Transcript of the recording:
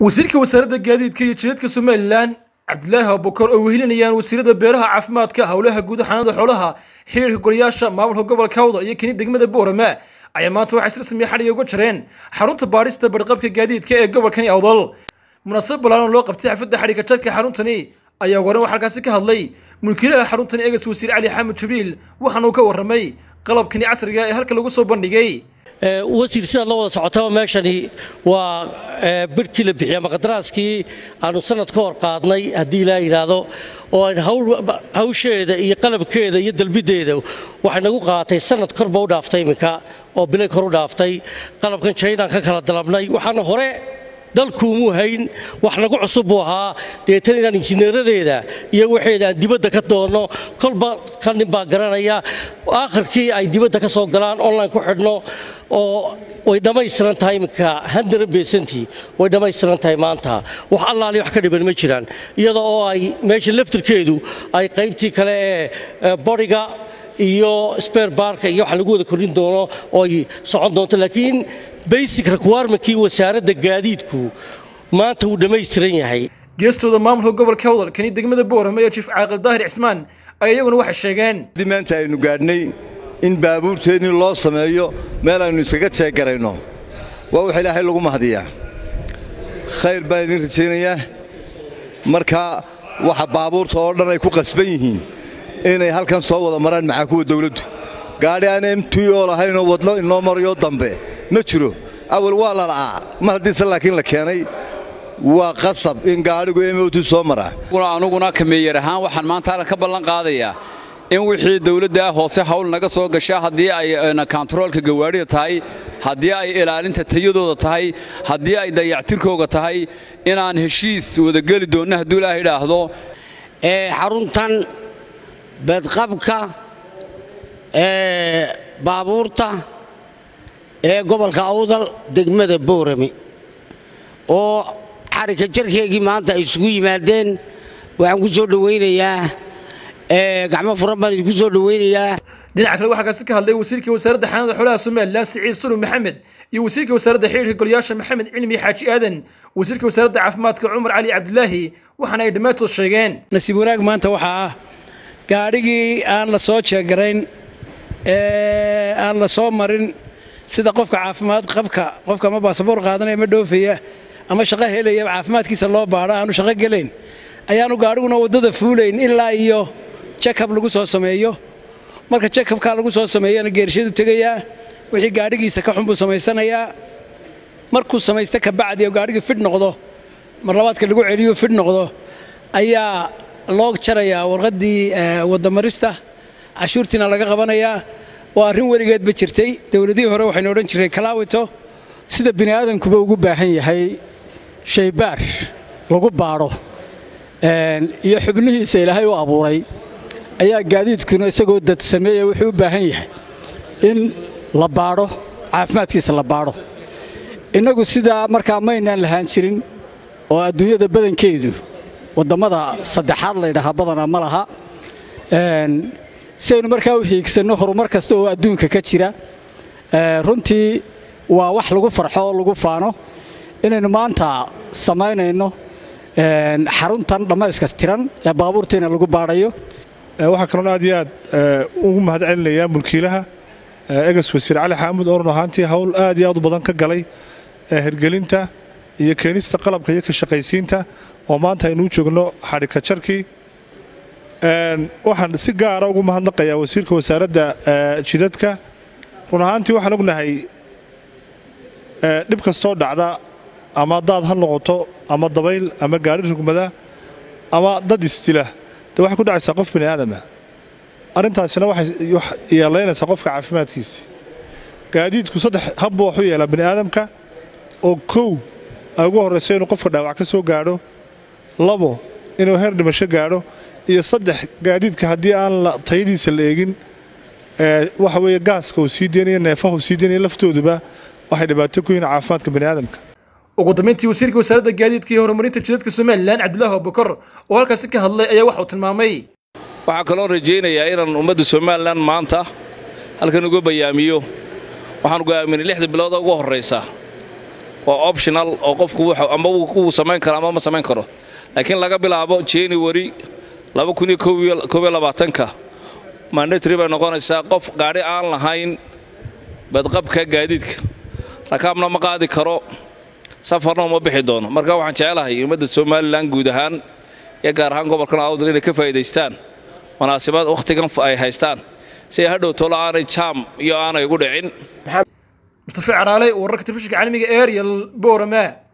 wasiirka wasaaradda gaadiidka iyo jidadka somalilan cabdilaahi abubakar oo wehelinayaan wasiirada beeraha caafimaadka howlaha guud xanaanada xoolaha xiriirka golayaasha maamulka gobolka hawda iyo keni degmada boorama ayaa maanta waxay si rasmiya xadhiga uga jareen xarunta baadhista badhqabka gaadiidka ee gobolkani awdal munaasabad ballaaran loo qabtay xafadda xadhiga jarka xaruntani ayaa waran waxaa halkaasi ka hadlay mulkiilaha xaruntani eegas wasiir cali xamed jabiil waxaana uu ka warramay qalabkani casriga ee halka lagu soo bandhigay wasiir sidaad la wada socotaba meeshani waa birhkii la bixiyey ama qadaraaskii aanu sanad ka hor qaadnay haddii ilaa yidhaahdo oo aan hawsheeda iyo qalabkeeda iyo dalbiddeeda waxay nagu qaatay sanad korba u dhaaftay iminka oo bilay kor u dhaaftay qalabkan jaynaan ka kala dalabnay waxaana hore dalkuumuu hayn wax nagu cusub buu ahaa deetan inaan injineeradeeda iyo waxeeda aan dibadda ka doonno kolba ka nin baa garanaya aakhirkii ay dibadda ka soo galaan online ku xidhno oo way dhammaystiran tahay iminka handaran beesantii way dhammaystiran tahay maanta wax allaali wax ka dhiban ma jiraan iyada oo ay meesha laftirkeedu ay qaybtii kale ee boriga iyo sbeer baarka iyo waxa lagu wada kordhin doono oo ay socon doonto laakiin basic requirement-kii wasaaradda gaadiidku maanta wuu dhammaystiran yahay geestooda maamulka gobolka hawdal kani degmada boorama ee jiif caaqil daahir cismaan ay iyaguna waxay sheegeen haddii maanta aynu gaadhnay in baabuurteennii loo sameeyo meel aynu iskaga jeegarayno waa wax ilaahay lagu mahadiyaa khayr baan idin rajaynayaa marka waxa baabuurta oo dhan ay ku qasban yihiin inay halkan soo wada maraan maxaa kuwa dawladdu gaadhi aan m t o lahaynoo wadlo inoo marayo dambe ma jiro awal waa la la'aa mar haddiise laakiin la keenay waa qasab in gaadhigu m o t soo maraa anuguna kameeyar ahaan waxaan maanta halkan ka ballan qaadayaa in wixii dawladda hoose hawl naga soo gasha haddii ay kontaroolka gawaadhida tahay haddii ay ilaalinta tayadooda tahay haddii ay dayactirkooga tahay inaan heshiis wadageli doonno hadduu ilaah idhaahdo xaruntan badqabka ee baabuurta ee gobolka awdal degmada boorame oo xarika jarkeegii maanta ay isugu yimaadeen waxaan ku soo dhowaynayaa gacmo furan baan idinku soo dhowaynayaa dhinaca kale waxaa kaasi ka hadlay wasiirka wasaaradda xanaanada xoolaha somalilan siciid sulub maxamed iyo wasiirka wasaaradda xiriirka golayaasha maxamed cilmi xaaji aadan wasiirka wasaaradda caafimaadka cumar cali cabdilaahi waxaana ay dhammaantood sheegeen nasiib wanaag maanta waxaa ah gaadhigii aan la soo jeegarayn ee aan la soo marin sida qofka caafimaad qabka qofka ama baasaboor qaadanaya ama dhoofaya ama shaqo helaya caafimaadkiisa loo baadho aanu shaqo gelayn ayaanu gaadhiguna waddada fuulayn ilaa iyo jakab lagu soo sameeyo marka jakabkaa lagu soo sameeyana geershadu tegayaa wixii gaadhigiisa ka xun buu samaysanayaa markuu samaysta kabacdi oo gaadhigii fidh noqdo mar labaadka lagu celiyo fidh noqdo ayaa loo jarayaa warqaddii waddamarista cashuurtiina laga qabanayaa waa arrin weligeedba jirtay dowladihii hore waxaynu odhan jireen kalaawito sida bini aadankuba ugu baahan yahay shaybaar lagu baadho iyo xubnihiisa ilaahay u abuuray ayaa gaadiidkuna isagoo dad sameeya wuxuu u baahan yahay in la baadho caafimaadkiisa la baadho innagu sidaa markaa maynaan lahaan jirin oo adduunyada badankeedu waddammada saddexaad laydhahaa badanaa ma laha si aynu markaa u hiigsanno horumar kasta oo adduunka ka jira runtii waa wax lagu farxo oo lagu faano inaynu maanta samaynayno xaruntan dhammayska tiran ee baabuurtiina lagu baadhayo waxaa kaloon aad iyo aad ugu mahad celinayaa mulkiilaha egas wasiir cali xaamud oo run ahaantii hawl aad iyo aad u badan ka galay hirgelinta iyo keenista qalabka iyo ka shaqaysiinta oo maanta aynuu joogno xadhika jarkii waxaan si gaara ugu mahadnaqayaa wasiirka wasaaradda jidadka run ahaantii waxaan ognahay dhib kastoo dhacda ama daad ha noqoto ama dabayl ama gaadhi rugmada ama dad isdila de waxay ku dhacaysaa qof bini aadama arrintaasina waxay yeelaynaysaa qofka caafimaadkiisi gaadiidku saddex habbu wax u yeelaa bini aadamka oo kow ay ugu horrayso inuu qofka dhaawac ka soo gaadho labo inuu heer dhimasho gaadho iyo saddex gaadiidka haddii aan tayadiisa la eegin waxa weeye gaaska uu sii deynayo neefaha uu sii deynayo laftooduba waxay dhibaato ku yihiin caafimaadka bini aadamka ugu dambayntii wasiirka wasaaradda gaadiidka iyo horumarinta jidadka somalilan cabdilaahi abubakar oo halkaasi ka hadlay ayaa waxa uu tilmaamay waxaa kaloo rajaynayaa inaan ummadda somalilan maanta halkan uga bayaamiyo waxaan go'aaminay lixda bilooda ugu horraysa waa optional oo qofku wuxuu- ama wuu wuu samayn karo ama ma samayn karo laakiin laga bilaabo january laba kun iyo kow iyo koob iyo labaatanka mandatory bay noqonaysaa qof gaadhi aan lahayn badqabka gaadiidka rakaabna ma qaadi karo safarna uma bixi doono marka waxaan jecelahay ummadda somalilan guud ahaan iyo gaar ahaan gobolkan awdal inay ka faa'iidaystaan munaasabad wakhtigan ay haystaan si ay hadhow tolo aanay jaam iyo aanay ugu dhicin mustafa caraale wararka telefishinka caalamiga ariel boorama